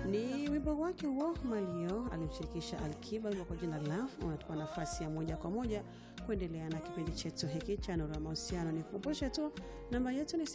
Ni wimbo wake huo Malio alimshirikisha Alkiba, wimbo kwa jina Love unatupa nafasi ya moja kwa moja kuendelea na kipindi chetu hiki cha Nuru ya Mahusiano. Nikukumbushe tu namba yetu ni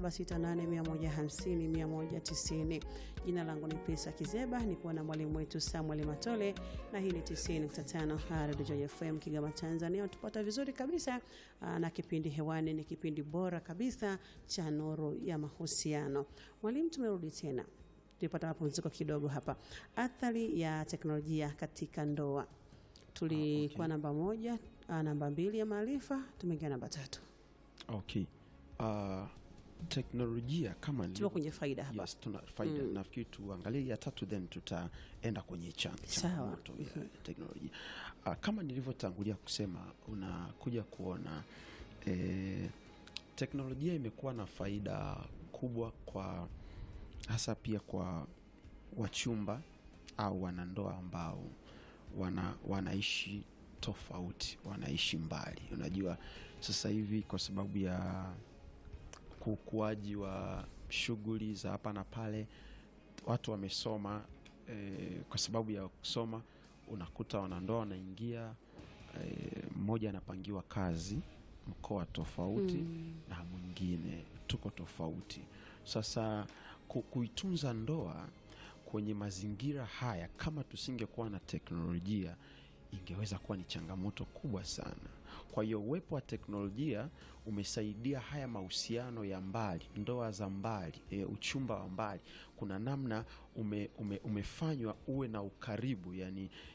0768150190. Jina langu ni Pesa Kizeba, nikuwa na mwalimu wetu Samuel Matole na hii ni 90.5 Radio Joy FM Kigoma, Tanzania. Tupata vizuri kabisa aa, na kipindi hewani ni kipindi bora kabisa cha Nuru ya Mahusiano. Mwalimu, tumerudi tena tulipata mapumziko kidogo hapa. Athari ya teknolojia katika ndoa, tulikuwa namba moja, ah, namba mbili ya maarifa, tumeingia namba tatu, Okay. Uh, teknolojia kama tupo nilivyo- kwenye faida hapa. Yes, tuna faida. Nafikiri tuangalie ya tatu then tutaenda kwenye chan- Sawa. changamoto ya teknolojia. Uh, kama nilivyotangulia kusema unakuja kuona eh, teknolojia imekuwa na faida kubwa kwa hasa pia kwa wachumba au wanandoa ambao wana, wanaishi tofauti, wanaishi mbali. Unajua sasa hivi kwa sababu ya ukuaji wa shughuli za hapa na pale, watu wamesoma eh, kwa sababu ya kusoma unakuta wanandoa wanaingia eh, mmoja anapangiwa kazi mkoa tofauti na mwingine tuko tofauti. Sasa ku, kuitunza ndoa kwenye mazingira haya, kama tusingekuwa na teknolojia, ingeweza kuwa ni changamoto kubwa sana. Kwa hiyo uwepo wa teknolojia umesaidia haya mahusiano ya mbali, ndoa za mbali, e, uchumba wa mbali, kuna namna ume, ume, umefanywa uwe na ukaribu, yani